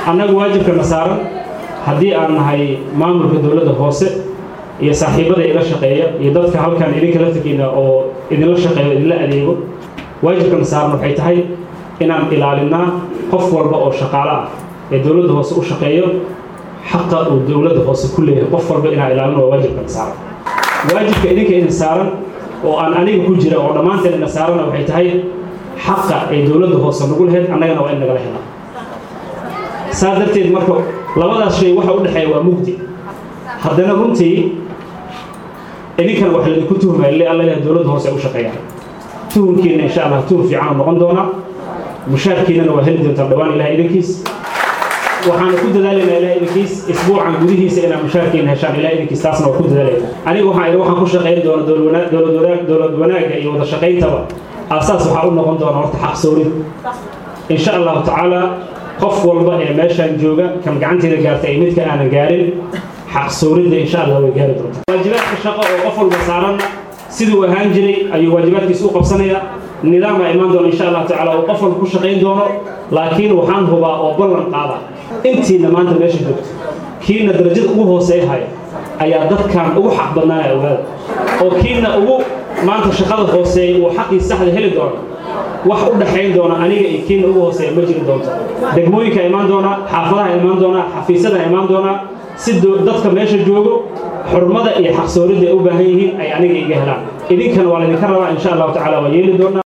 annagu waajibkana saaran haddii aan nahay maamulka dowladda hoose iyo saaxiibada ila shaqeeya iyo dadka halkan idinka laftirkiina oo idinla shaqeeyo idinla adeego waajibkana saaran waxay tahay inaan ilaalinaa qof walba oo shaqaale ah ee dowladda hoose u shaqeeyo xaqa uu dowladda hoose ku leeyahay qof walba inaan ilaalino waa waajibkana saaran waajibka idinka idin saaran oo aan aniga ku jira oo dhammaanteen ina saarana waxay tahay xaqa ay dowladda hoose nagu lahayd annagana waa in nagala helaa saa darteed marka labadaas shay waxa u dhexeeya waa mugdi haddana runtii idinkana wax laydinku tuhmaya le alla ilaha dowladda hoose ay u shaqeeyaan tuhumkiina insha allah tuhum fiican noqon doonaa mushaarkiinana waa heli doontaan dhawaan ilaha idinkiis waxaana ku dadaalaynaa ilaha idinkiis isbuucan gudihiisa inaa mushaarkiina heshaan ilaha idinkiis taasna waa ku dadaalayna aniga waxaan idhi waxaan ku shaqayn doona dowlad wanaagga iyo wada shaqayntaba aasaas waxaa u noqon doona horta xaqsoorid insha allahu tacaala qof walba ee meeshaan jooga kan gacanteeda gaarta ay midka aanan gaarin xaqsooridda insha allah way gaari doontaa waajibaadka shaqo oo qof walba saaranna siduu ahaan jiray ayuu waajibaadkiisa u qabsanayaa nidaama imaan doona insha allah tacaala oo qof walba ku shaqayn doono laakiin waxaan hubaa oo ballan qaada intiina maanta meesha joogto kiina darajada ugu hooseeya haya ayaa dadkan ugu xaq badnaanaya ogaada oo kiina ugu maanta shaqada hooseeya uu xaqii saxda heli doono wax u dhaxayn doona aniga iyo kiina ugu hooseeya ma jiri doonto degmooyinka imaan doonaa xaafadaha imaan doonaa xafiisyada imaan doonaa si dadka meesha joogo xurmada iyo xaqsooridda ay u baahan yihiin ay aniga iga helaan idinkana waa laydinka rabaa insha allahu tacala waa yeeli doonaa